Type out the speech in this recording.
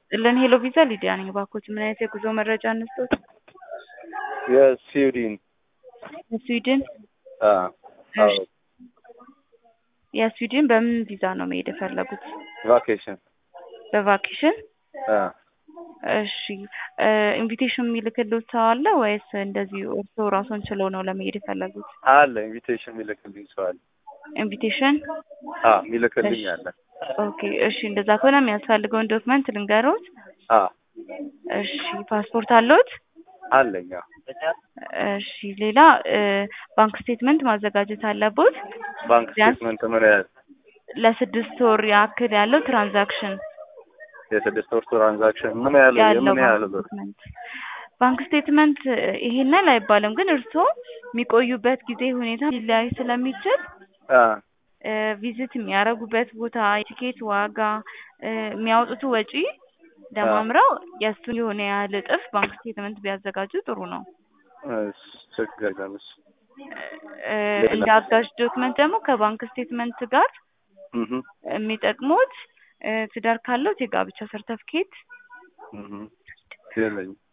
ይስጥልን ሄሎ ቪዛ ሊዲያ ነኝ። እባክዎት ምን አይነት የጉዞ መረጃ እንስጥዎት? የስዊድን የስዊድን አ አዎ እሺ። የስዊድን በምን ቪዛ ነው መሄድ የፈለጉት? ቫኬሽን በቫኬሽን? አ እሺ ኢንቪቴሽን የሚልክልዎት ሰው አለ ወይስ እንደዚህ እርስዎ ራስዎን ችለው ነው ለመሄድ የፈለጉት? አለ ኢንቪቴሽን የሚልክልኝ ሰው አለ። ኢንቪቴሽን? አ የሚልክልኝ እሺ። አለ። ኦኬ እሺ እንደዛ ከሆነ የሚያስፈልገውን ዶክመንት ልንገሮት። አ እሺ ፓስፖርት አለዎት? አለኝ። አዎ። እሺ ሌላ ባንክ ስቴትመንት ማዘጋጀት አለቦት። ባንክ ቢያንስ ስቴትመንት ምን ያህል ለስድስት ወር ያክል ያለው ትራንዛክሽን የስድስት ወር ትራንዛክሽን ምን ያህል ያለው የምን ያህል ባንክ ብር? ስቴትመንት ባንክ ስቴትመንት ይሄን ያህል አይባልም፣ ግን እርስዎ የሚቆዩበት ጊዜ ሁኔታ ሊለያይ ስለሚችል አ ቪዚት የሚያደርጉበት ቦታ፣ የቲኬት ዋጋ፣ የሚያወጡት ወጪ ደማምረው የእሱን የሆነ ያህል እጥፍ ባንክ ስቴትመንት ቢያዘጋጁ ጥሩ ነው። እሺ ችግር የለም። እሺ እ ሌላ? እንደ አጋዥ ዶክመንት ደግሞ ከባንክ ስቴትመንት ጋር እህ የሚጠቅሙት እ ትዳር ካለዎት የጋብቻ ሰርተፍኬት እህ የለኝም።